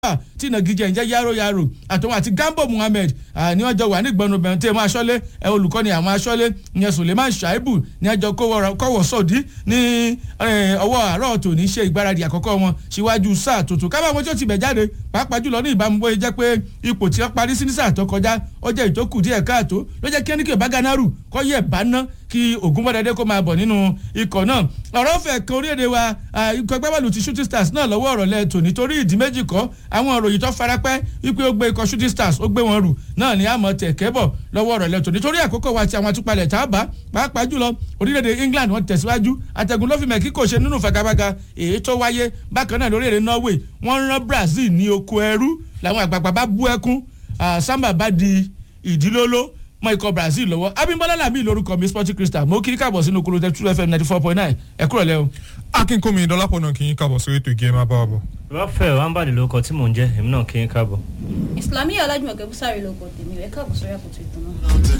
tí ìnagijẹ ń jẹ́ yaro yaro àtòun àti gambo muhammed ní ọjọ́ wà nígbọ̀nù bẹ̀rù tí èèmọ̀ aṣọ́lé olùkọ́ni àwọn aṣọ́lé ìyẹn suleiman shaibu ní ẹjọ́ kọ́wọ́ sọ̀dí ní ọwọ́ àárọ̀ tòní ṣe ìgbáradì àkọ́kọ́ wọn síwájú sáà tuntun kábà wọn tí ó ti bẹ̀ jáde pàápàá jùlọ ní ìbámu bóyá jẹ́ pé ipò tí wọ́n parí sí ní sáà tó kọjá ó jẹ́ ìtókù díẹ̀ káàtó ló jẹ́ kí ẹnikẹ́ baganaru kọ́ yẹ̀ bá ná kí ogun bọ́dẹ́dẹ́ kó máa bọ̀ nínú ikọ̀ náà ọ̀rọ̀ fẹ̀ kan orílẹ̀-èdè wa ikọ̀ ẹgbẹ́bọ̀lù ti shooting stars náà lọ́wọ́ ọ̀rọ̀ lẹ́ẹ̀tò nítorí ìdí méjì kọ́ àwọn òròyìn tó farapẹ́ wípé ó gbé ikọ̀ shooting stars ó gbé wọn rù náà ní àmọ́ tẹ̀kẹ́ bọ̀ lọ́wọ́ ọ̀rọ̀ lẹ́ẹ̀tò nítorí àkókò wa ti àwọn àtúpalẹ̀ tá a bá pàápàá jùlọ orílẹ̀-èdè england wọ́n tẹ̀síwájú àtẹ̀gùn ló fi mẹ́ kíkò ṣe nínú fagabaga èyí tó wáyé bákan náà lórílẹ̀-èdè norway wọ́n rán brazil ní oko ẹrú làwọn àgbààgbà bá bú ẹkún samba bá di ìdílóló mọ ikọ̀ brazil lọ́wọ́ abimbola lami lórúkọ mi sporting crystal mo kí káàbọ̀ sínú kúrò two fm ninety four point nine ẹ kúrò lẹ́ o. akínkùnmi dọ́lápọ̀ náà kì í kábọ̀ sórí ètò ìgé máa bá wa bọ̀. rafael wambadi lórúkọ tí mò ń jẹ́ èmi náà kí n káàbọ̀. islamiyah ọlájúmọ̀kẹ́ búsárì lórúkọ tèmi rẹ̀ káàbọ̀ sórí àkótó ìtàn náà.